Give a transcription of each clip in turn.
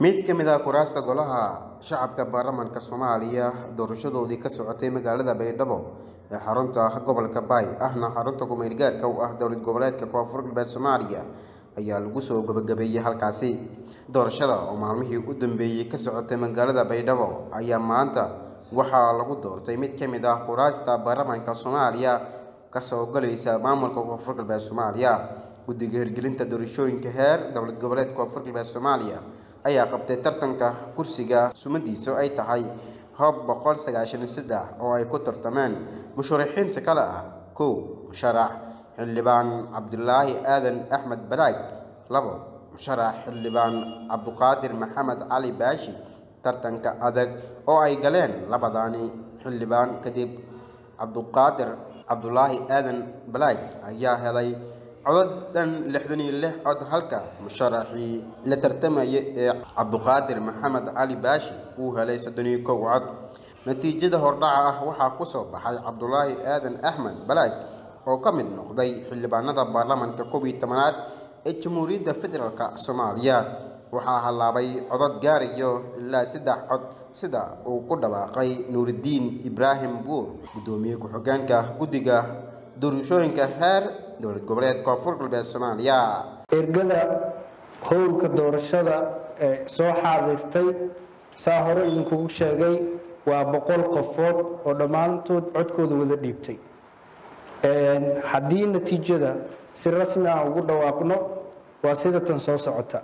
mid ka mid ah kuraasta golaha shacabka baarlamaanka soomaaliya doorashadoodii ka socotay magaalada baydhabo ee xarunta gobolka baay ahna xarunta kumeel gaarka u ah dowlad goboleedka koonfur galbeed soomaaliya ayaa lagu soo gabagabeeyey halkaasi doorashada oo maalmihii u dambeeyey ka socotay magaalada baydhabo ayaa maanta waxaa lagu doortay mid ka mid ah kuraasta baarlamaanka soomaaliya kasoo galaysa maamulka koonfur galbeed soomaaliya guddiga hirgelinta doorashooyinka heer dowlad goboleed koonfur galbeed soomaaliya ayaa qabtay tartanka kursiga sumadiisu ay tahay hoob boqol sagaashan iyo saddex oo ay ku tartameen musharaxiinta kale ah kow musharax xildhibaan cabdulaahi aadan axmed balaag labo musharax xildhibaan cabduqaadir maxamed cali baashi tartanka adag oo ay galeen labadaani xildhibaan kadib cabduqaadir cabdulaahi aadan balaag ayaa helay codod dhan lixdan iyo lix cod halka musharaxii la tartamaya ee cabduqaadir maxamed cali baashi uu helay soddon iyo kow cod natiijada hordhaca ah waxaa ku soo baxay cabdulaahi aadan axmed balaag oo ka mid noqday xildhibaanada baarlamaanka koob iyo tobanaad ee jamhuuriyadda federaalk soomaaliya waxaa hallaabay codod gaarayo ilaa saddex cod sida uu ku dhawaaqay nuuridiin ibraahim buur guddoomiye ku-xigeenka guddiga doorashooyinka heer dowlad goboleed koonfur galbeed soomaaliya ergada howlka doorashada ee soo xaadirtay saa hore idinkugu sheegay waa boqol qofood oo dhammaantood codkooda wada dhiibtay haddii natiijada si rasmi ah ugu dhawaaqno waa sida tan soo socota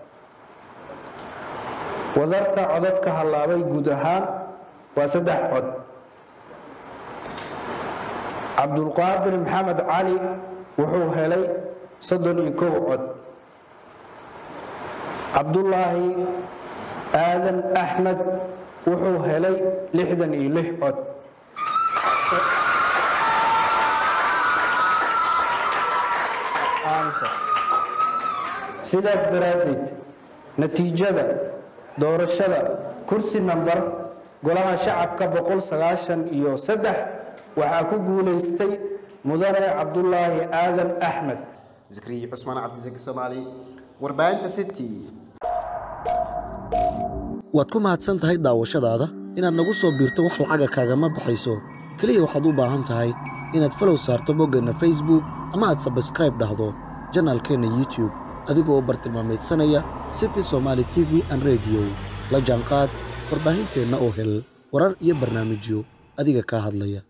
wadarta codadka hallaabay guud ahaan waa saddex cod cabdulqaadir maxamed cali wuxuu helay soddon iyo kow cod cabdulaahi aadan axmed wuxuu helay lixdan iyo lix cod sidaas daraaddeed natiijada doorashada kursi namber golaha shacabka boqol sagaashan iyo saddex waxaa ku guulaystay mudane cabdulaahi aadan axmed zakriya cusmaan cabdisaki soomaali warbaahinta city waad ku mahadsan tahay daawashadaada inaad nagu soo biirto wax lacaga kaagama baxayso keliya waxaad u baahan tahay inaad falow saarto boggeenna facebook ama aad sabskraib dhahdo janaalkeenna youtube adigoo bartilmaamaydsanaya city somaali t v an rediyo la jaanqaad warbaahinteenna oo hel warar iyo barnaamijyo adiga kaa hadlaya